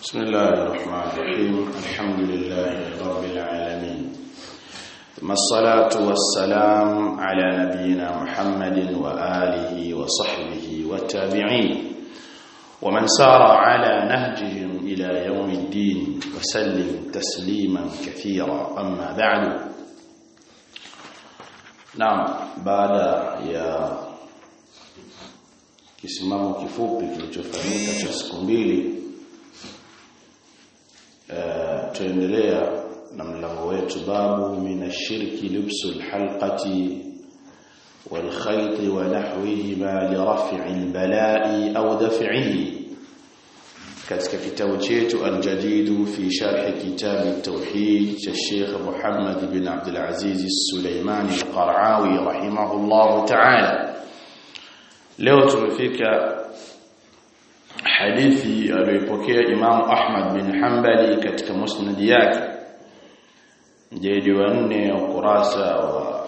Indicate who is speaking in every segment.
Speaker 1: بسم الله الرحمن الرحيم الحمد لله رب العالمين ثم الصلاة والسلام على نبينا محمد وآله وصحبه والتابعين ومن سار على نهجهم إلى يوم الدين وسلم تسليما كثيرا أما بعد نعم بعد يا kisimamo kifupi kilichofanyika cha siku mbili uh, tuendelea na mlango wetu babu minashirki lubsul halqati والخيط ونحوهما لرفع البلاء أو دفعه katika kitabu chetu al-jadid fi sharh kitab at-tauhid cha Sheikh Muhammad bin Abdul Aziz Sulaimani al-Qara'awi rahimahullah ta'ala leo tumefika hadithi aliyopokea Imam Ahmad bin Hanbali katika musnad yake mjedi wa 4 ukurasa wa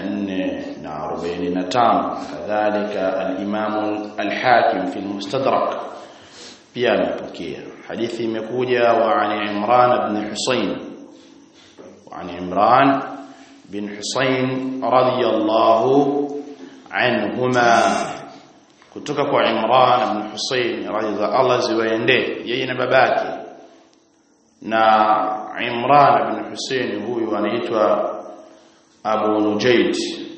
Speaker 1: 445 kadhalika al-Imam al-Hakim fi al-Mustadrak pia amepokea hadithi imekuja wa an Imran ibn Husayn wa an Imran bin Husayn radiyallahu anhuma kutoka kwa Imran ibn Husayn radhiya Allah ziwaende yeye na babake na Imran ibn Husayn huyu anaitwa Abu Nujayd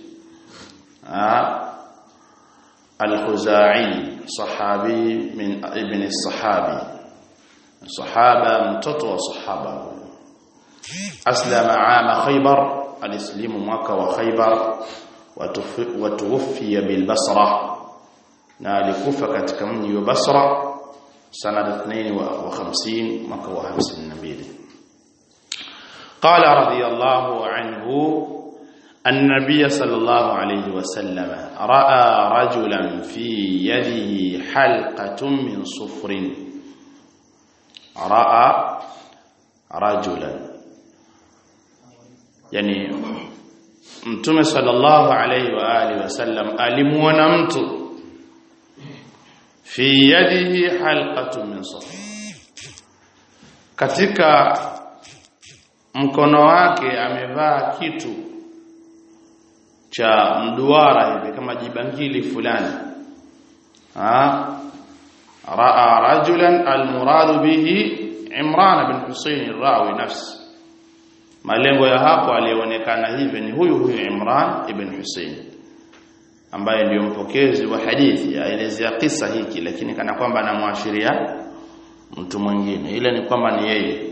Speaker 1: al-Khuzai sahabi min ibn as-sahabi sahaba mtoto wa sahaba aslama ama khaybar alislimu mwaka wa khaybar watuwfiya bil basra na alikufa katika mji wa Basra sana 52 mwaka wa 52 قال رضي الله عنه النبي صلى الله عليه وسلم راى رجلا في يده حلقه من صفر راى رجلا يعني mtume sallallahu alayhi wa alihi wasallam alimuona mtu fi yadihi halqatun min safar katika mkono wake amevaa kitu cha mduara hivi kama jibangili fulani ha raa rajulan almuradu bihi imran bin husayn rawi nafsi malengo ya hapo alionekana hivi ni huyu huyu imran ibn husayn ambaye ndio mpokezi wa hadithi aelezea kisa hiki lakini kana kwamba anamwashiria mtu mwingine ile ni kwamba ni yeye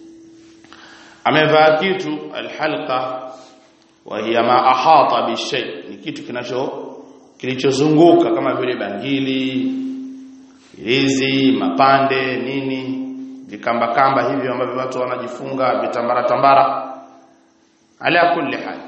Speaker 1: amevaa kitu alhalqa wa hiya ma ahata bishay ni kitu kinacho kilichozunguka kama vile bangili hizi mapande nini vikamba kamba hivyo ambavyo watu wanajifunga vitambara tambara ala kulli hal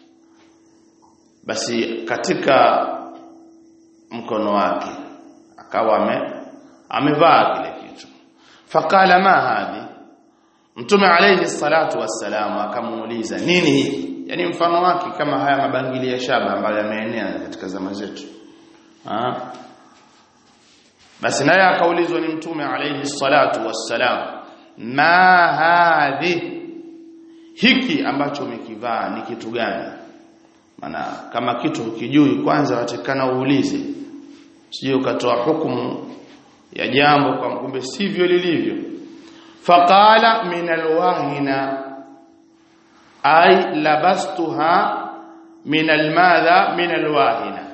Speaker 1: basi katika mkono wake akawa ame amevaa kile kitu faqala ma hadhi mtume alayhi salatu wassalam akamuuliza nini hiki yani mfano wake kama haya mabangili ya shaba ambayo yameenea katika zama zetu ah basi naye akaulizwa ni mtume alayhi salatu wassalam ma hadhi hiki ambacho umekivaa ni kitu gani maana kama kitu ukijui kwanza watakana uulize sije ukatoa hukumu ya jambo kwa kumbe sivyo lilivyo faqala min alwahina ay labastuha min almadha min alwahina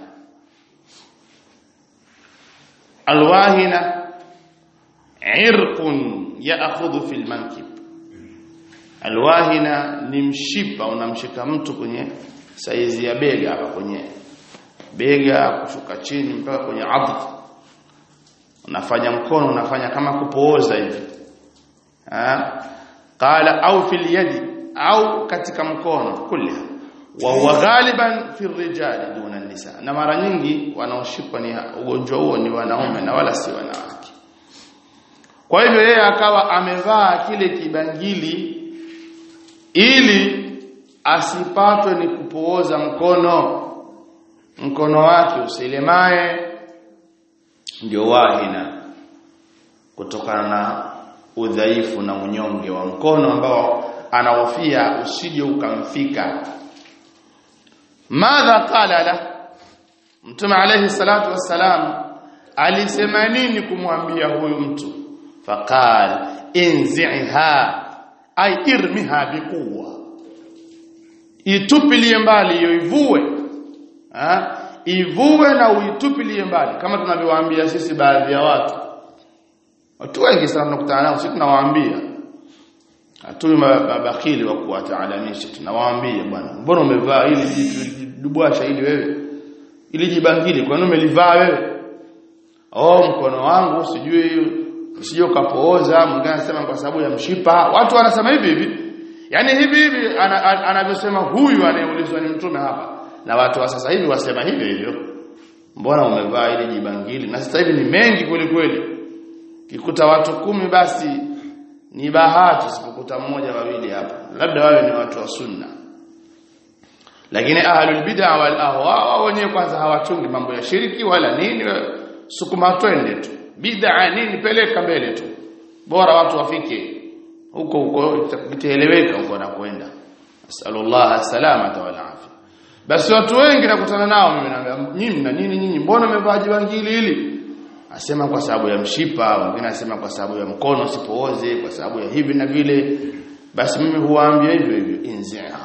Speaker 1: alwahina irqun ya'khudhu fil mankib alwahina ni mshipa unamshika mtu kwenye saizi ya bega hapa kwenye bega kushuka chini mpaka kwenye adh unafanya mkono unafanya kama kupooza hivi ha qala au fil yadi au katika mkono kulha wa huwa ghaliban fi rijali duna nisa na mara nyingi wanaoshikwa ni ugonjwa huo ni wanaume na wala si wanawake kwa hivyo yeye akawa amevaa kile kibangili ili asipatwe ni kupooza mkono mkono wake usilemae ndio wahina kutokana na udhaifu na unyonge wa mkono ambao anahofia usije ukamfika madha qala la mtume alayhi salatu wassalam alisema nini kumwambia huyu mtu faqal inziha ay irmiha biquwa itupilie mbali hiyo ivue ha? ivue na uitupilie mbali kama tunavyowaambia sisi baadhi ya watu watu wengi sana tunakutana nao sisi tunawaambia hatui mabakili wa kuwataalamisha tunawaambia bwana mbona umevaa hili jidubwasha hili wewe ili jibangili kwa nini umelivaa wewe oh mkono wangu sijui usije ukapooza mwingine anasema kwa sababu ya mshipa watu wanasema hivi hivi yani hivi hivi anavyosema huyu anayeulizwa ni mtume hapa na watu wa sasa hivi wasema hivyo hivyo mbona umevaa ili jibangili na sasa hivi ni mengi kweli kweli kikuta watu kumi basi ni bahati usipokuta mmoja wawili hapa labda wawe ni watu wa sunna lakini ahlul bid'a wal ahwa wenyewe kwanza hawachungi mambo ya shiriki wala nini sukuma twende tu bid'a nini peleka mbele tu bora watu wafike huko huko itaeleweka huko nakwenda asallallahu salamata wal afia basi watu wengi nakutana nao mimi naambia nyinyi na nini nyinyi mbona mmevaa jibangili hili asema kwa sababu ya mshipa wengine asema kwa sababu ya mkono sipooze kwa sababu ya hivi na vile basi mimi huwaambia hivyo hivyo inzia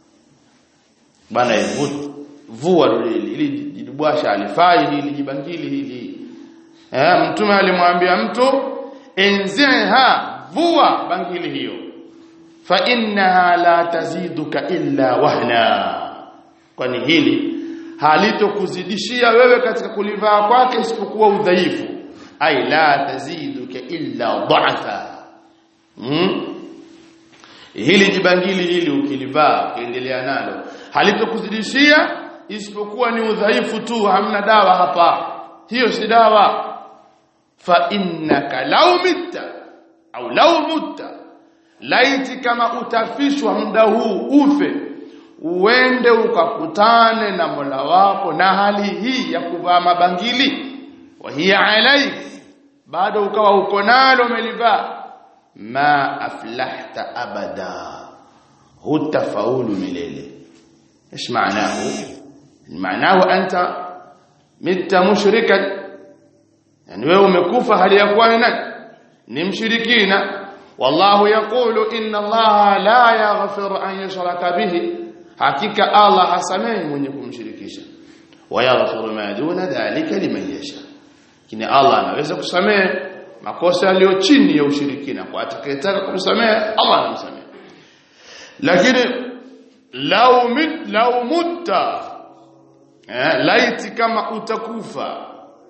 Speaker 1: bana vua hili ili jidubwasha alifai hili jibangili hili eh mtume alimwambia mtu inziha vua bangili hiyo fa innaha la taziduka illa wahna kwani hili halitokuzidishia wewe katika kulivaa kwake isipokuwa udhaifu ai la taziduka illa dha'fa hmm? hili jibangili hili ukilivaa ukiendelea nalo halitokuzidishia isipokuwa ni udhaifu tu hamna dawa hapa hiyo si dawa fa innaka law mitta au law mutta laiti kama utafishwa muda huu ufe uende ukakutane na Mola wako na hali hii ya kuvaa mabangili wa hiya alaik bado ukawa uko nalo umelivaa ma aflahta abada hutafaulu milele ايش معناه معناه انت مت مشركا yani wewe umekufa hali ya kuwa ni nani ni mshirikina wallahu yaqulu inna allaha la yaghfiru an yushraka bihi hakika allah hasamehi mwenye kumshirikisha wa yaghfiru ma duna dhalika liman yasha kini allah anaweza kusamehe makosa yaliyo chini ya ushirikina kwa atakayetaka kumsamehe allah anamsamehe lakini lau mit lau mutta eh, laiti kama utakufa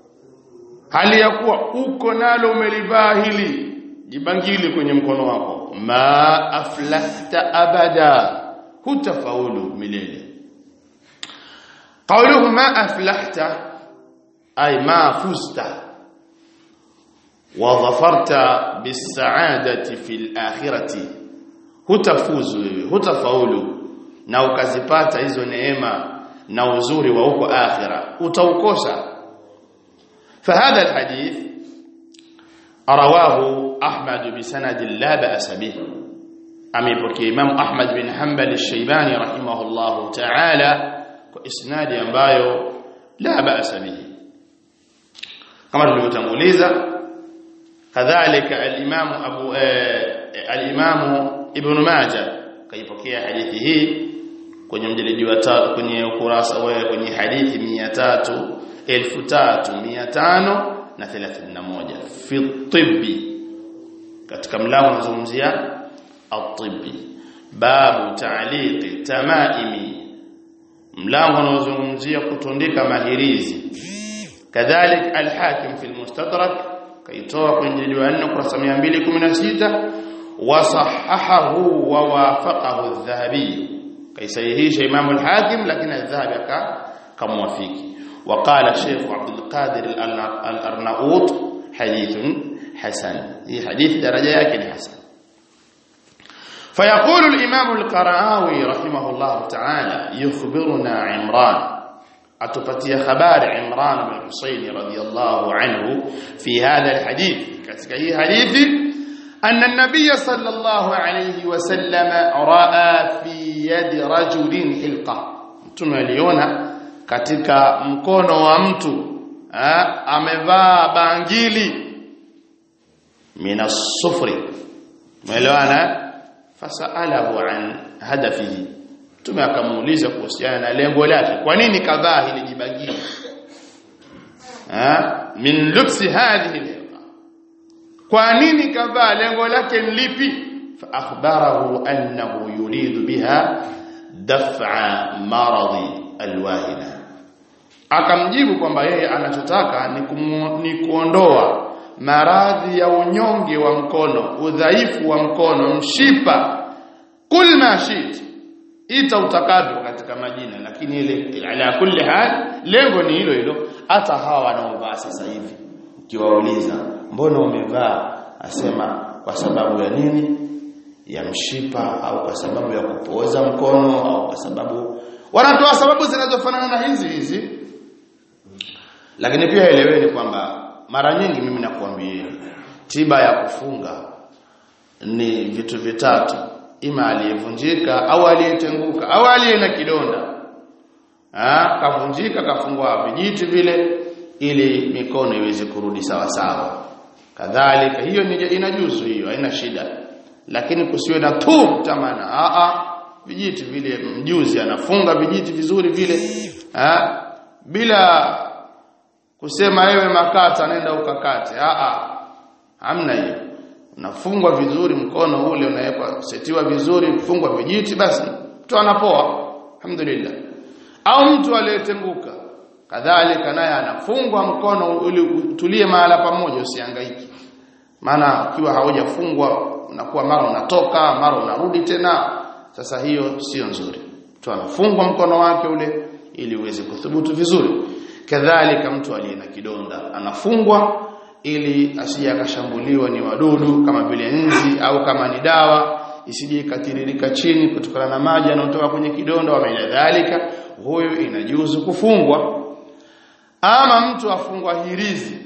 Speaker 1: hali ya kuwa uko nalo umelivaa hili jibangili kwenye mkono wako ma aflahta abada hutafaulu milele qawluhu ma aflahta ay ma fusta wa dhafarta bis-sa'adati fil akhirati hutafuzu wewe hutafaulu na ukazipata hizo neema na uzuri wa huko akhira utaukosa فهذا الحديث رواه أحمد بسند لا بأس به أميبكي إمام أحمد بن حنبل الشيباني رحمه الله تعالى وإسناد ambayo لا بأس به كما tulivyotanguliza kadhalika al-Imam Abu al-Imam Ibn Majah kaipokea hadithi hii kwenye mjeledi wa tatu kwenye ukurasa wa kwenye hadithi 300 3531 fi tibbi katika mlango unazungumzia at-tibbi babu ta'liqi tamaimi mlango unaozungumzia kutundika mahirizi kadhalik al-hakim fi al-mustadrak kaitoa kwenye jildi wa 4 kurasa 216 wasahahahu wa wafaqahu adh-dhahabi kaisahihisha imam al-hakim lakini adh-dhahabi akamwafiki وقال الشيخ عبد القادر الأرناؤوط حديث حسن هي حديث درجة لكن حسن فيقول الإمام القرآوي رحمه الله تعالى يخبرنا عمران أتفتي خبار عمران بن حسين رضي الله عنه في هذا الحديث كتكي حديث أن النبي صلى الله عليه وسلم رأى في يد رجل حلقة mtume aliona katika mkono wa mtu ha, amevaa bangili mina sufri umeelewana fasalahu an hadafihi mtume akamuuliza kuhusiana na lengo lake kwa nini kadhaa hili jibagili ha min lubsi hadhihi kwa nini kadhaa lengo lake ni lipi fa akhbarahu annahu yuridu biha daf'a maradi alwahina akamjibu kwamba yeye anachotaka ni, kumu, ni kuondoa maradhi ya unyonge wa mkono udhaifu wa mkono mshipa kul ma shit ita utakavyo katika majina lakini ile ala kulli hal lengo ni hilo hilo hata hawa wanaovaa sasa hivi ukiwauliza mbona umevaa asema kwa sababu ya nini ya mshipa au kwa sababu ya kupooza mkono au kwa sababu wanatoa sababu zinazofanana na hizi hizi lakini pia eleweni kwamba mara nyingi mimi nakuambia tiba ya kufunga ni vitu vitatu ima aliyevunjika au aliyetenguka au aliye na kidonda ah kavunjika kafungwa vijiti vile ili mikono iweze kurudi sawa sawa kadhalika hiyo ni inajuzu hiyo haina shida lakini kusiwe na tu tamana a a vijiti vile mjuzi anafunga vijiti vizuri vile ha? bila kusema wewe makata nenda ukakate a a hamna hiyo unafungwa vizuri mkono ule unawekwa setiwa vizuri fungwa vijiti basi mtu anapoa alhamdulillah au mtu aliyetenguka kadhalika naye anafungwa mkono ili utulie mahala pamoja usihangaiki maana ukiwa haujafungwa unakuwa mara unatoka mara unarudi tena sasa hiyo sio nzuri mtu anafungwa mkono wake ule ili uweze kuthubutu vizuri kadhalika mtu aliye na kidonda anafungwa ili asije akashambuliwa ni wadudu kama vile nzi au kama ni dawa isije ikatiririka chini kutokana na maji yanayotoka kwenye kidonda wa maana dhalika huyo inajuzu kufungwa ama mtu afungwa hirizi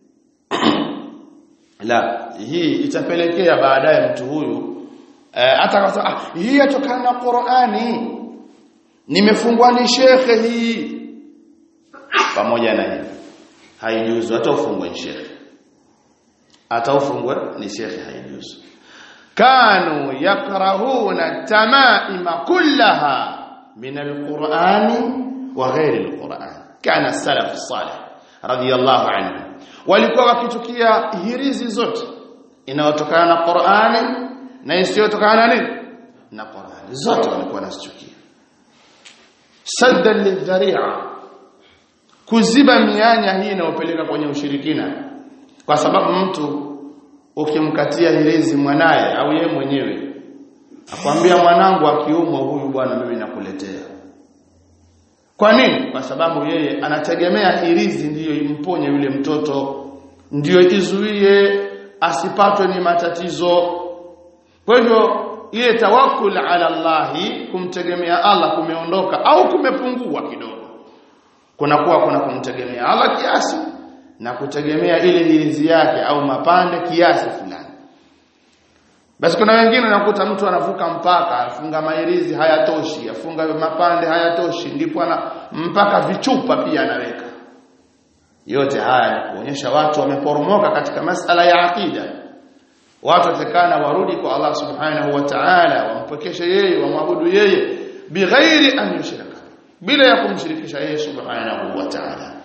Speaker 1: la hii itapelekea baadaye mtu huyu hata eh, kwa ah, hii yatokana na Qur'ani nimefungwa ni shekhe hii pamoja na hivi haijuzu hata ufungwe ni shekhe hata ufungwe ni shekhe haijuzu kanu yakrahuna tamaima kullaha min alqur'ani wa ghairi alqur'an kana salaf salih radiyallahu anhu walikuwa wakitukia hirizi zote inayotokana na Qur'ani na isiyotokana na nini na Qur'ani zote walikuwa wanazichukia saddan lidhari'a kuziba mianya hii inayopeleka kwenye ushirikina kwa sababu mtu ukimkatia hirizi mwanaye au ye mwenyewe akwambia mwanangu akiumwa huyu bwana mimi nakuletea kwa nini kwa sababu yeye anategemea hirizi ndiyo imponye yule mtoto ndiyo izuie asipatwe ni matatizo kwa hivyo ile tawakkul ala Allahi kumtegemea Allah kumeondoka au kumepungua kidogo kunakuwa kuna kumtegemea Allah kiasi na kutegemea ile hirizi yake au mapande kiasi fulani basi kuna wengine unakuta mtu anavuka mpaka afunga mahirizi hayatoshi afunga mapande hayatoshi ndipo ana mpaka vichupa pia anaweka yote haya ni kuonyesha watu wameporomoka katika masala ya akida watu watakana warudi kwa Allah subhanahu wa ta'ala wampokeshe yeye wamwabudu yeye bighairi an yushraka bila ya kumshirikisha yeye subhanahu wa ta'ala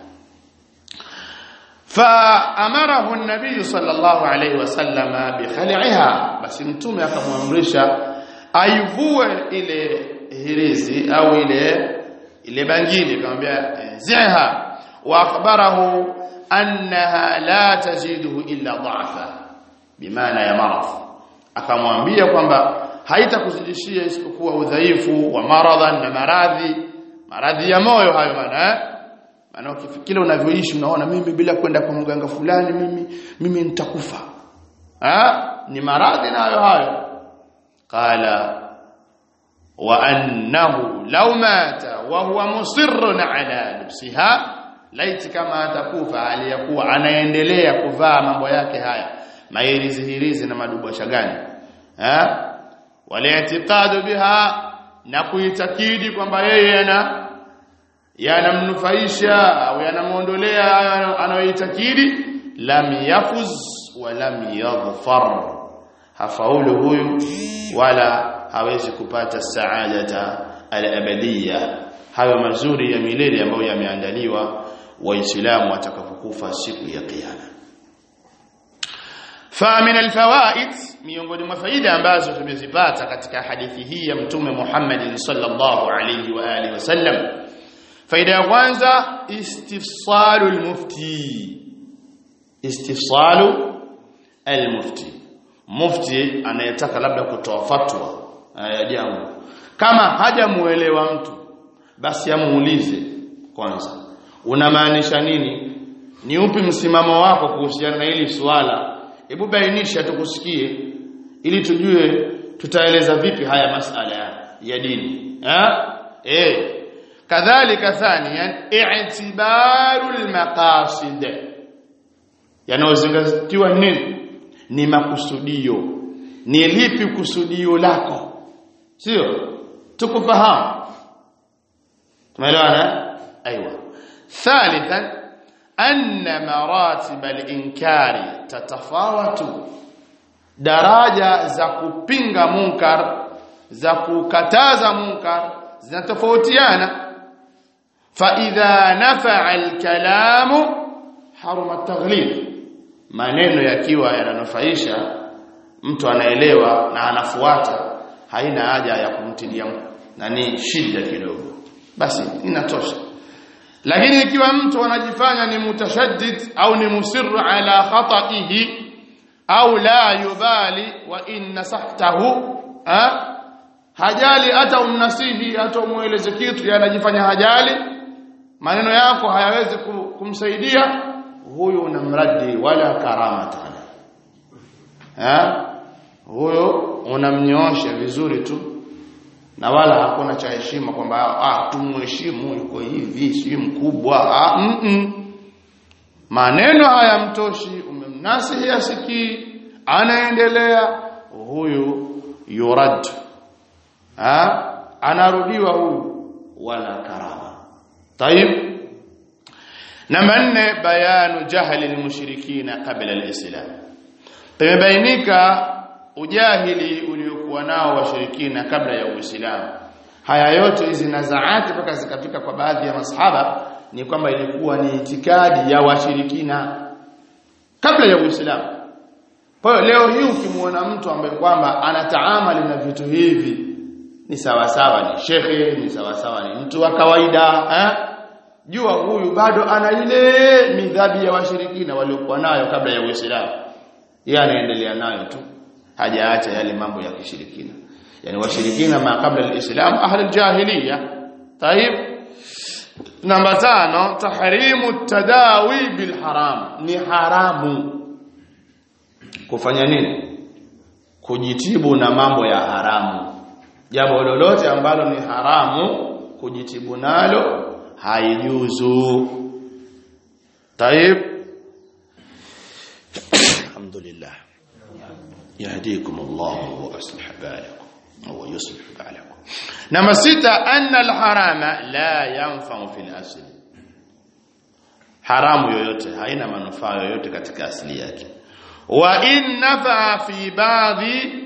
Speaker 1: فامره النبي صلى الله عليه وسلم بخلعها بس mtume akamwamrisha aivue ile hirizi au ile ile bangili akamwambia ziha wa akhbarahu annaha la taziduhu illa dha'fa bimaana ya marad akamwambia kwamba haitakuzidishia isipokuwa udhaifu wa maradhan na maradhi maradhi ya moyo hayo maana eh? maana ukifikiri unavyoishi unaona mimi bila kwenda kwa mganga fulani mimi mimi nitakufa ah ni maradhi nayo hayo qala wa annahu law mata wa huwa musirrun ala lubsiha laiti kama atakufa aliyakuwa anaendelea kuvaa mambo yake haya mairizi hirizi na madubwasha gani eh wali'tiqadu biha na kuitakidi kwamba yeye ana yanamnufaisha au yanamuondolea anayoitakidi lam yafuz wa lam yadhfar hafaulu huyu wala hawezi kupata saadata al-abadiyya hayo mazuri ya milele ambayo yameandaliwa waislamu watakapokufa siku ya kiyama fa min alfawaid miongoni mwa faida ambazo tumezipata katika hadithi hii ya mtume Muhammad sallallahu alayhi wa alihi wasallam faida ya kwanza istifsalu almufti istifsalu almufti mufti anayetaka labda kutoa fatwa ya jambo kama hajamuelewa mtu basi amuulize kwanza unamaanisha nini ni upi msimamo wako kuhusiana na hili swala hebu bainisha tukusikie ili tujue tutaeleza vipi haya masala ya dini ha eh kadhalika thaniyan i'tibarul maqasid yanayozingatiwa nini ni makusudio ni lipi kusudio lako sio tukufahamu tumeelewana aiywa thalithan anna maratib al-inkari tatafawatu daraja za kupinga munkar za kukataza munkar zinatofautiana fa idha nafa'a al-kalamu haruma at-taghlib maneno yakiwa yananufaisha mtu anaelewa na anafuata haina haja ya kumtilia nani shida kidogo basi inatosha lakini ikiwa mtu anajifanya ni mutashaddid au ni musirru ala khata'ihi au la yubali wa in nasahtahu ha? hajali hata umnasihi hata umueleze kitu anajifanya hajali maneno yako hayawezi kumsaidia huyo unamradi wala karamata ha huyo unamnyoosha vizuri tu na wala hakuna cha heshima kwamba ah tumheshimu yuko hivi si mkubwa ah mm -mm. maneno hayamtoshi umemnasihi asikii anaendelea huyu yurad ah anarudiwa huyu wala karama tayib namba 4 bayanu jahli almushrikina qabla alislam pamebainika ujahili uliokuwa nao washirikina kabla ya Uislamu. Haya yote hizi nazaati mpaka zikafika kwa baadhi ya masahaba ni kwamba ilikuwa ni itikadi ya washirikina kabla ya Uislamu. Kwa hiyo leo hii ukimuona mtu ambaye kwamba anataamali na vitu hivi ni sawa sawa ni shekhe, ni sawa sawa ni mtu wa kawaida, eh? Jua huyu bado ana ile midhabi ya washirikina waliokuwa nayo kabla ya Uislamu. Yeye anaendelea nayo tu hajaacha yale mambo ya kishirikina yani washirikina ma kabla alislam ahli aljahiliya tayib namba tano tahrimu tadawi bil haram ni haramu kufanya nini kujitibu na mambo ya haramu jambo lolote ambalo ni haramu kujitibu nalo haijuzu tayib alhamdulillah يهديكم الله ويصلح بالكم أو يصلح بالكم نما ستة أن الحرام لا ينفع في الأصل haramu yoyote haina manufaa yoyote katika asili yake wa in nafaa fi baadhi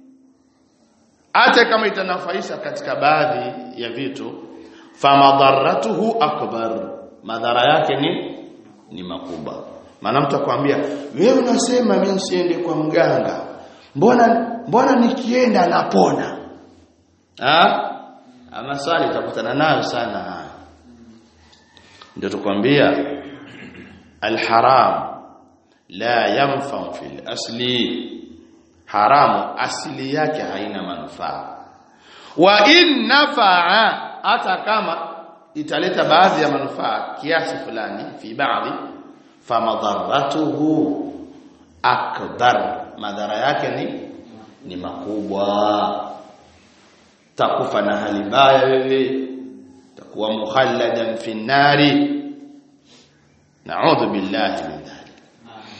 Speaker 1: hata kama itanafaisha katika baadhi ya vitu famadharatuhu akbar madhara yake ni ni makubwa maana mtu akwambia wewe unasema mimi siende kwa mganga mbona mbona nikienda napona ah ama swali utakutana nayo sana ndio tukwambia alharam la yanfa fil asli haramu asili yake haina manufaa wa in nafaa hata kama italeta baadhi ya manufaa kiasi fulani fi baadhi famadharatuhu akbar madhara yake ni ni makubwa takufa na hali mbaya wewe takuwa mukhalladan fi nari na'udhu billahi min dhalik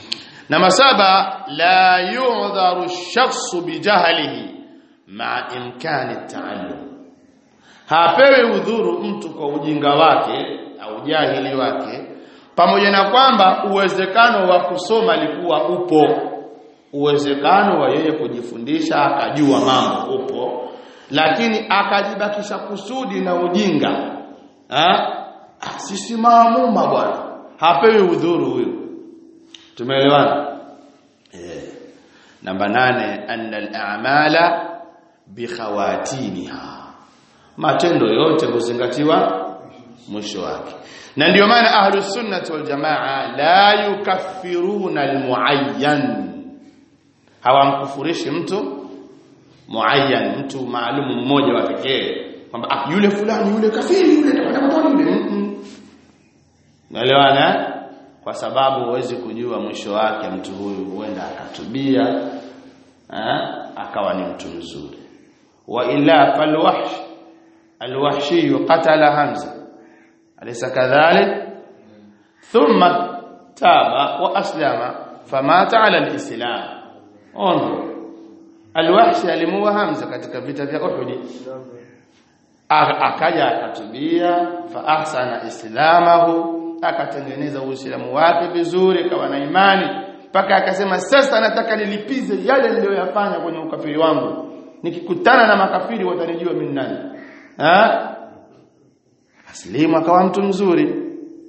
Speaker 1: namba saba la yu'dharu ash-shakhsu bijahlihi ma imkani at-ta'allum hapewi udhuru mtu kwa ujinga wake au jahili wake pamoja na kwamba uwezekano wa kusoma alikuwa upo uwezekano wa yeye kujifundisha akajua mambo upo lakini akajibakisha kusudi na ujinga ha? sisi maamuma bwana hapewi udhuru huyo tumeelewana eh namba nane anna al-a'mala bikhawatimiha matendo yote huzingatiwa mwisho wake na ndio maana ahlus sunnah wal jamaa la yukaffiruna almuayyan hawamkufurishi mtu muayyan mtu maalum mmoja wa pekee kwamba ah yule fulani yule kafiri yule atakwenda motoni yule mm naelewana kwa sababu huwezi kujua mwisho wake mtu huyu huenda akatubia eh, akawa ni mtu mzuri wa illa falwahsh alwahshi qatala hamza alaysa kadhalik thumma taba wa aslama famata ala alislam ongo alwahshi alimuwa hamza katika vita vya uhud akaja akatubia fa ahsana islamahu akatengeneza uislamu wake vizuri kawa na imani mpaka akasema sasa nataka nilipize yale niliyoyafanya kwenye ukafiri wangu nikikutana na makafiri watanijua mimi nani ha aslimu akawa mtu mzuri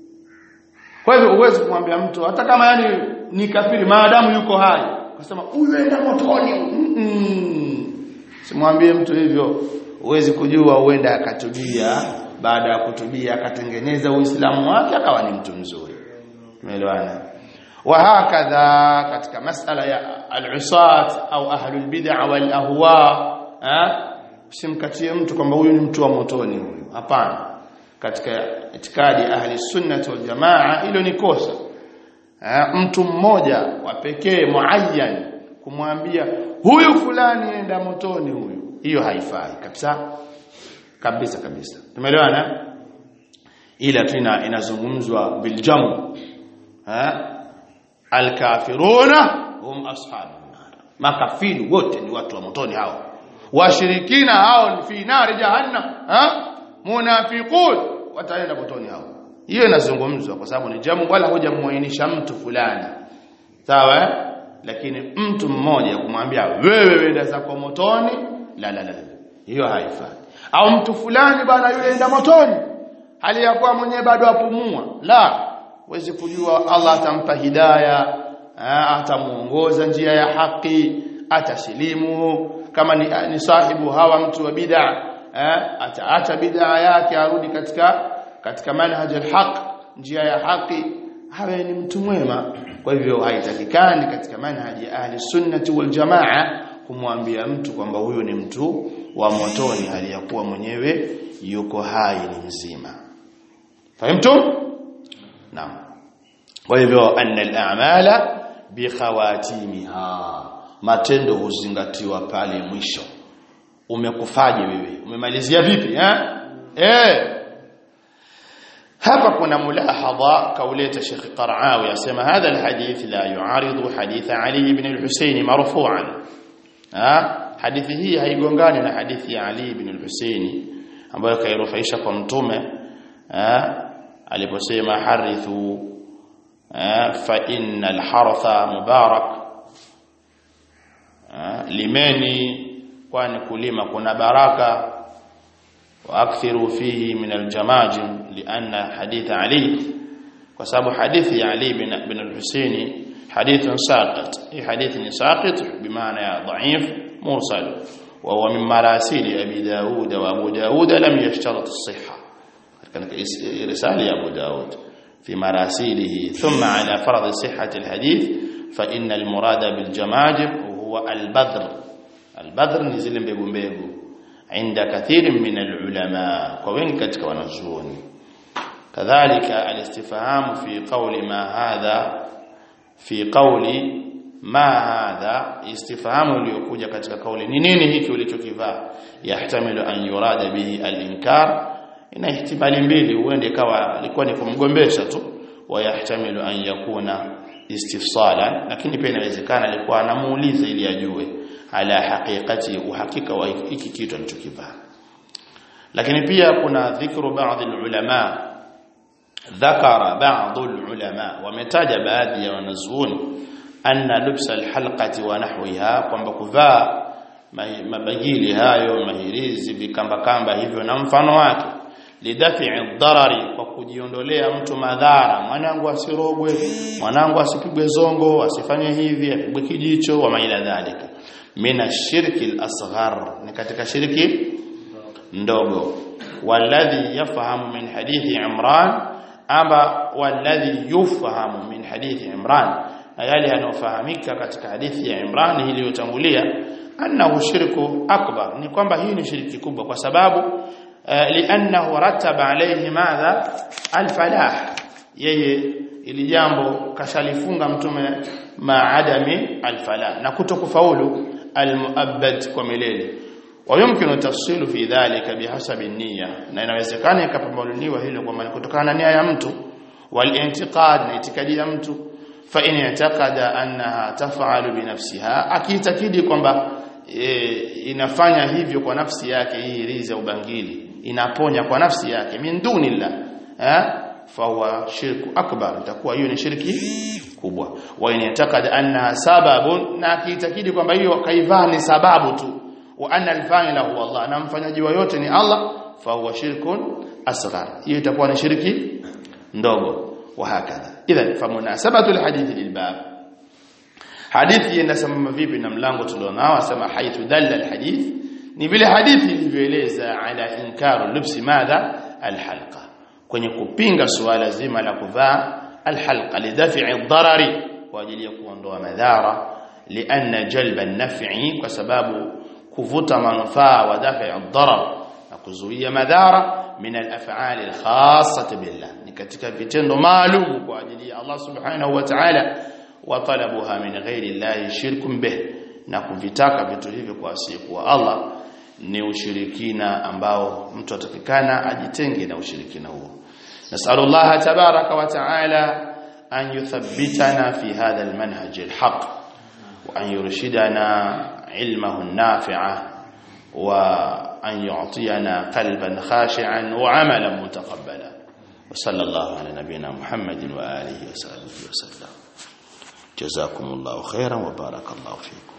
Speaker 1: kwa hivyo uwezi kumwambia mtu hata kama yani ni kafiri maadamu yuko hai ukasema huyu enda motoni mm -mm. simwambie mtu hivyo uwezi kujua huenda akatubia baada ya kutubia akatengeneza uislamu wake akawa ni mtu mzuri tumeelewana wa hakadha katika masala ya al-usat au ahlul bid'ah wal ahwa usimkatie mtu kwamba huyu ni mtu wa motoni huyu hapana katika itikadi ahli sunnah wal jamaa hilo ni kosa ha, mtu mmoja wa pekee muayyan kumwambia huyu fulani enda motoni huyu hiyo haifai kabisa kabisa kabisa tumeelewana ila tu inazungumzwa biljamu ha alkafiruna hum ashabun nar makafiri wote ni watu wa motoni hao washirikina hao ni fi nari jahannam ha munafiqun wataenda motoni hao hiyo inazungumzwa kwa sababu ni jamu wala hujamuainisha mtu fulani sawa lakini mtu mmoja kumwambia wewe wenda zako motoni la la la hiyo haifai au mtu fulani bana yule enda motoni hali ya kuwa mwenyewe bado apumua la wezi kujua Allah atampa hidaya atamuongoza njia ya haki atasilimu kama ni, ni sahibu hawa mtu wa bid'a ataacha bid'a yake arudi katika katika manhaj alhaq njia ya haki hawe ni mtu mwema kwa hivyo haitakikani katika manhaji ya ahli sunnati wal jamaa kumwambia mtu kwamba huyo ni mtu wa motoni hali ya kuwa mwenyewe yuko hai ni mzima fahimtum naam kwa hivyo anna al-a'mala bi khawatimiha matendo huzingatiwa pale mwisho umekufaje wewe umemalizia vipi eh eh hapa kuna mulahadha kauleta Sheikh Qaraawi yasema hadha alhadith la yuaridu hadith Ali ibn al-Husayn marfu'an ha hadithi hii haigongani na hadithi ya Ali ibn al-Husayn ambayo kairufaisha kwa mtume aliposema harithu fa innal haratha mubarak limeni kwani kulima kuna baraka واكثروا فيه من الجماجم لان حديث علي وسبب حديث علي بن بن الحسين حديث ساقط اي حديث ساقط بمعنى ضعيف موصل وهو من مراسيل ابي داود وابو داود لم يشترط الصحه كان رساله ابو داود في مراسيله ثم على فرض صحه الحديث فان المراد بالجماجم هو البذر البذر نزل mbegu mbegu عند كثير من العلماء وين katika wanazuoni kadhalika الاستفهام في قول ما هذا في قول ما هذا استفهام uliokuja katika kauli ni nini hiki ulichokivaa yahtamilu an yurada bihi al-inkar ina ihtimali mbili huende kawa alikuwa ni kumgombesha tu wa yahtamilu an yakuna istifsala lakini pia inawezekana alikuwa anamuuliza ili ajue ala haqiqati uhakika wa hiki kitu alichokivaa lakini pia kuna dhikru baadhi ulama dhakara baadhi ulama wametaja baadhi ya wanazuoni anna lubsa alhalqati wa nahwiha kwamba kuvaa mabagili hayo mahirizi vikamba kamba hivyo na mfano wake lidafi'i dharari kwa kujiondolea mtu madhara mwanangu asirogwe mwanangu asipigwe zongo asifanye hivi apigwe kijicho wa maila dhalika mina shirki al-asghar ni katika shirki ndogo walladhi yafahamu min hadithi imran amba walladhi yufahamu min hadithi imran na yale yanayofahamika katika hadithi ya imran iliyotangulia annahu shirku akbar ni kwamba hii ni shirki kubwa kwa sababu liannahu rattaba alayhi madha alfalah yeye ili jambo kashalifunga mtume maadami alfalah na kutokufaulu almuabbad kwa milele ويمكن تفصيل في ذلك بحسب النية na inawezekana ikapambanuliwa hilo kwa maana kutokana na nia ya mtu walintiqad na itikadi ya mtu fa in yataqada annaha taf'alu bi nafsiha akiitakidi kwamba e, inafanya hivyo kwa nafsi yake hii riza ubangili inaponya kwa nafsi yake min dunillah eh fa huwa shirku akbar itakuwa hiyo ni shirki kubwa wa in yataqada annaha sababun na akiitakidi kwamba hiyo kaivaa ni sababu tu wa anna al-fa'ila huwa Allah na mfanyaji wa yote ni Allah fa huwa shirkun asghar hiyo itakuwa ni shirki ndogo wa hakadha idhan famunasabatu al-hadith lilbab hadithi inasema vipi na mlango tulionao asema haithu dalla al-hadith ni vile hadithi ilivyoeleza ala inkaru lubsi madha al-halqa kwenye kupinga suala zima la kuvaa al-halqa lidafi'i dharari kwa ajili ya kuondoa madhara lianna jalba an-naf'i kwa sababu kuvuta manufaa wa dafi ad-darar na kuzuia madhara min al-af'ali al-khassah billah ni katika vitendo maalum kwa ajili ya Allah subhanahu wa ta'ala wa talabuha min ghairi Allah shirkun bih na kuvitaka vitu hivyo kwa asiyekuwa Allah ni ushirikina ambao mtu atakikana ajitenge na ushirikina huo nasallallahu tabaraka wa ta'ala an yuthabbitana fi hadha al-manhaj al-haq wa an yurshidana علمه النافع وأن يعطينا قلبا خاشعا وعملا متقبلا وصلى الله على نبينا محمد وآله وصحبه وسلم جزاكم الله خيرا وبارك الله فيكم